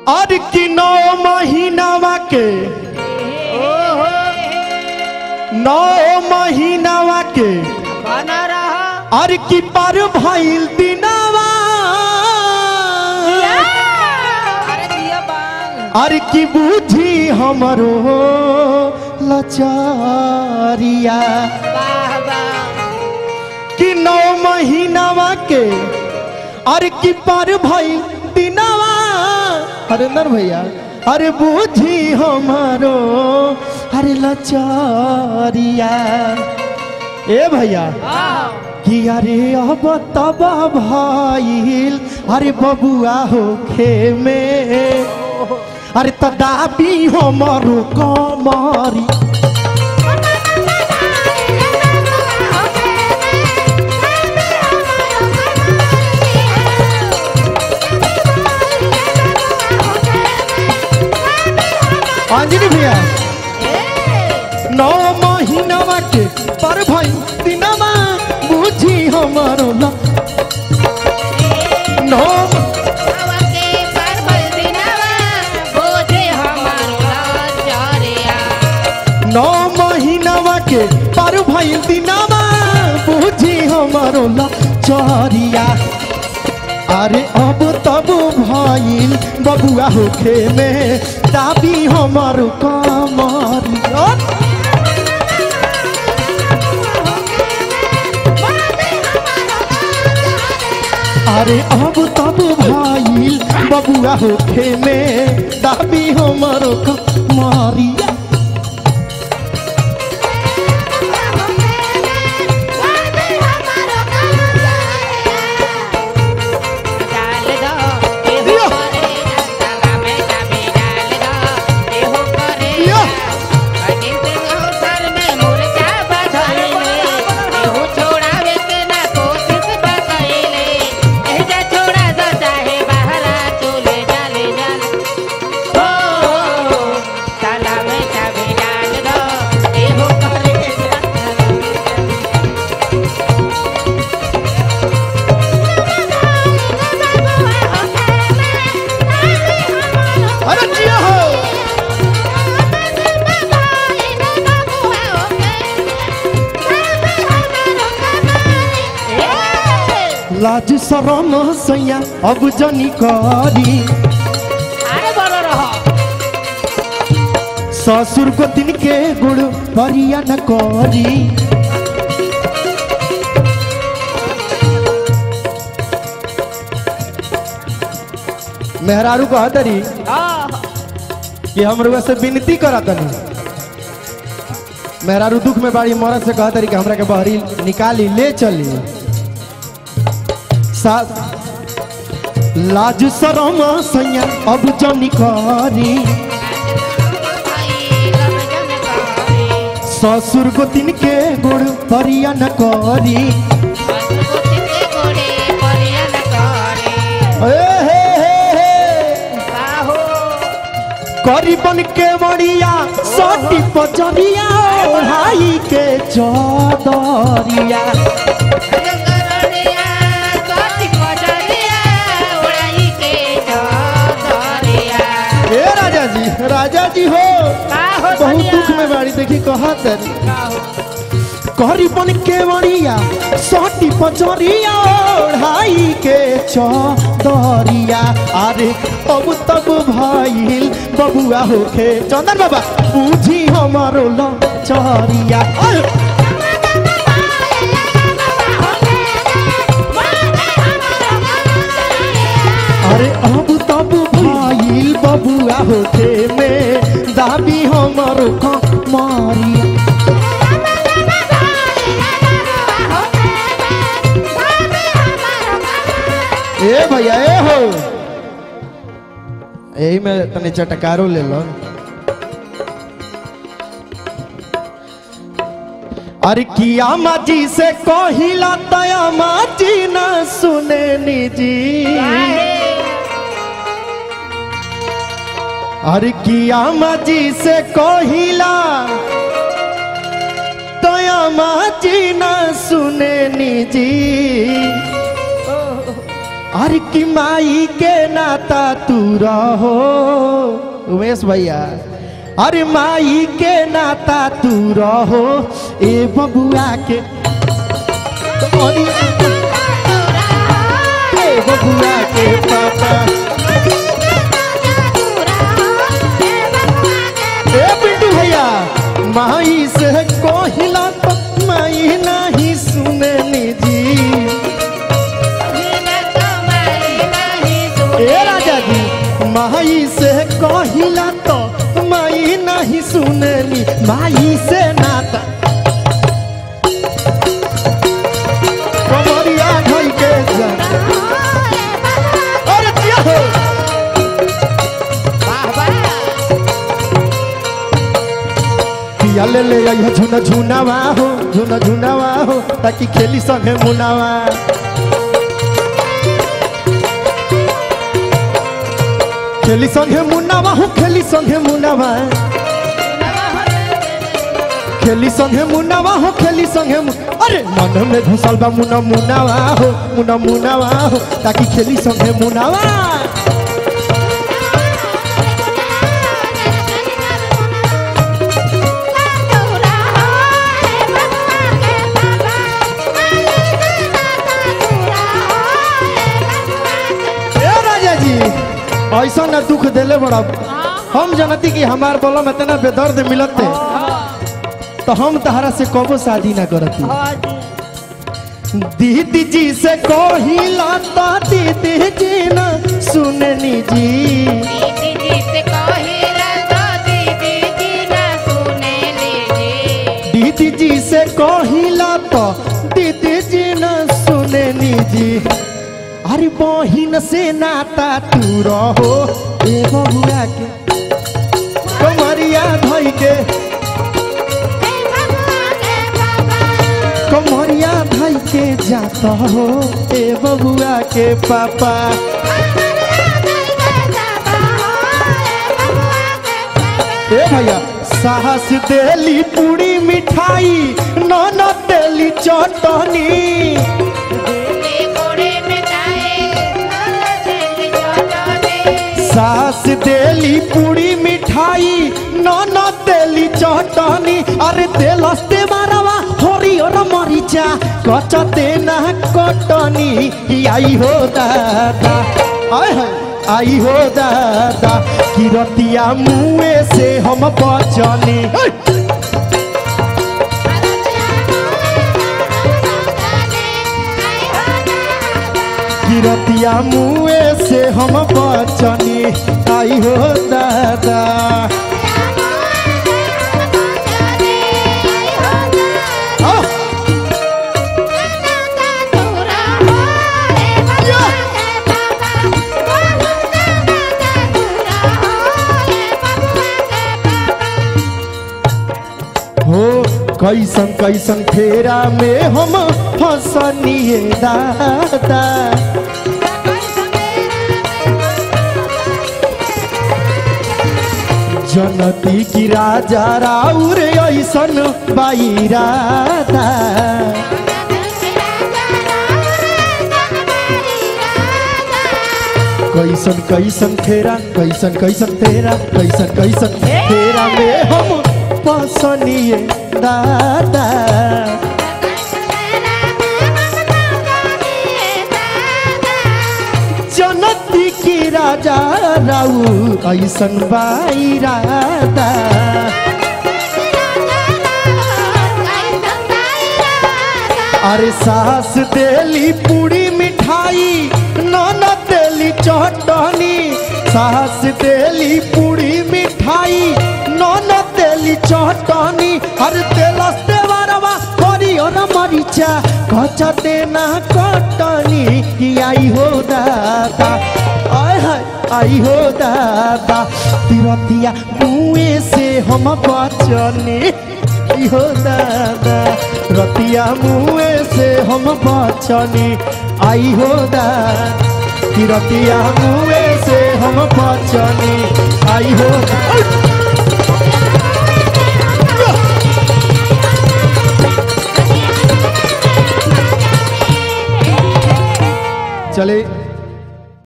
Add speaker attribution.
Speaker 1: और कि नौ महीनावा के नौ महीनावा के
Speaker 2: बना रहा
Speaker 1: और कि पर भइल दिनावा
Speaker 2: अरे दिया बांग
Speaker 1: और कि बुझी हमरो लचारिया
Speaker 2: वाह वाह
Speaker 1: कि नौ महीनावा के अरे कि पर भई दिनावा हरेंद्र भैया अरे बूझी हमारो अरे लचारिया ए भैया कि अरे अब तब भइल अरे बबुआ होखे में अरे तदाबी हमरो कमरी अंजलि भैया नौ महीनावा के पर भाई दिनमा बुझी हमारो ल नौ नौ महीनावा के पर भाई दिनमा बुझी हमारो ल चरिया अरे अब तब भइल बबुआ होखे में दाबी हमारो कमरिया अरे अब तब भाई बबुआ होखे में दाबी हमरो मारिया अरे जिया हो लाज शरम सैया अब जनी करी
Speaker 2: अरे बड़ा रहा
Speaker 1: ससुर को दिन के गुड़ बरिया न करी मेहरारू कहा तरी कि हम रुआ से विनती करा तनी मेहरारू दुख में बाड़ी मरद से कहा तरी कि हमरा के बहरी निकाली ले चली सा लाज शरम सैया अब जनी करी ससुर को दिन के गुड़ परिया न करी ए हे हे हे करी बन के बड़िया सटी पचरिया ओढ़ाई के चदरिया ए राजा जी राजा जी हो बहुत दुख में बाड़ी देखी कहत करी बन के बड़िया सटी पचरिया ओढ़ाई के चदरिया अरे अब तब भइल बबुआ होखे चंदन बाबा पूछी हमारो लचरिया अरे अरे अब तब भाईल बबुआ होते में दाबी हमरो कमारी ए भैया ए हो यही में तने चटकारो ले लो अरे किया माजी से कहिला तया माजी न सुने निजी अरे किया माजी से कहिला तया माजी न सुने निजी अरे कि माई के नाता तू रहो उमेश भैया अरे माई के नाता तू रहो ए बबुआ के अरे ए बबुआ के पापा ए पिंटू भैया माई से कोहिला तो माई नहीं सुने जी ए राजा जी माई से कहिला तो माई नहीं सुनली माई से नाता कमरिया ढल के जा अरे जिया हो पिया ले ले आइया झुना झुनावा हो झुना झुनावा हो ताकि खेली संगे मुनावा खेली संगे मुनावा हो खेली संगे मुनावा खेली संगे मुनावा हो खेली संगे मु- अरे मन में घुसल बा मुना मुनावा हो मुना मुनावा हो ताकि खेली संगे मुनावा ए राजा जी ऐसा ना दुख देले बड़ा हम जानती कि हमार बोलम इतना बेदर्द मिलते तो हम तहरा से कबो शादी ना करती दीदी जी से कहिला तो दीदी जी ना सुननी जी दीदी जी से कहिला तो दीदी जी ना सुननी जी अरे बहिन से नाता तू रहो ए बबुआ के कमरिया धई के कमरिया धई के जाता हो ए बबुआ के पापा ए भैया साहस देली पूरी मिठाई नन देली चटनी सास देली पूरी मिठाई नन देली चटनी अरे देलस ते मारवा हरियर मरिचा कचते ना कटनी ई आई हो दादा आय हाय आई हो दादा किरतिया मुए से हम बचनी हे! किरतिया मुए से हम बचनी आई हो दादा आ! हो कैसन कैसन फेरा में हम फसनिए दादा जनती की राजा राउर ऐसन बाईरादा कैसन कैसन फेरा कैसन कैसन फेरा कैसन कैसन फेरा में हम फसनिए दादा जनती की राजा राउ ऐसन बाईरादा अरे सास देली पूरी मिठाई नन देली चटनी सास देली पूरी मिठाई नन देली चटनी अरे तेलस देवरवा हरियर मरिचा कचा देना कटनी कि आई हो दादा आय हाय आई हो दादा तिरतिया मुए से हम बचनी आई हो दादा रतिया मुए से हम बचनी आई हो दादा तिरतिया मुए से हम बचनी आई हो दादा चले